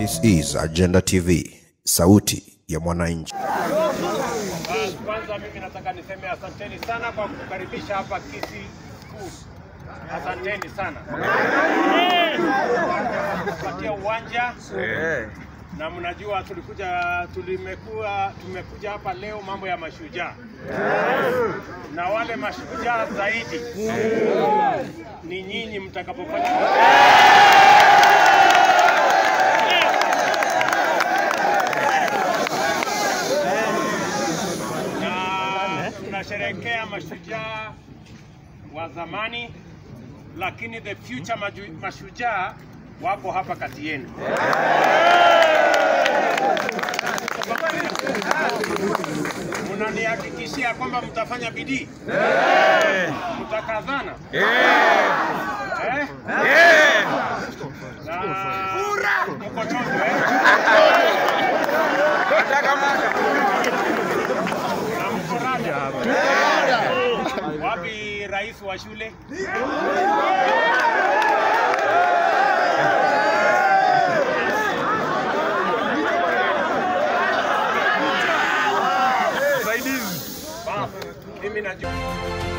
This is Agenda TV, sauti ya mwananchi. Ah, Kwanza mimi nataka niseme asanteni sana kwa kukaribisha hapa Kisii School. Asanteni sana kupatia uwanja na mnajua tulikuja tulimekuwa tumekuja hapa leo mambo ya mashujaa na wale mashujaa zaidi ni nyinyi mtakapofanya na tunasherehekea mashujaa wa zamani, lakini the future maju- mashujaa wako hapa kati yenu. Mnanihakikishia kwamba mtafanya bidii, mtakazana eh? Na mko chonjo eh? Na mko rada. Wapi rais wa shule? Basi, Mimi najua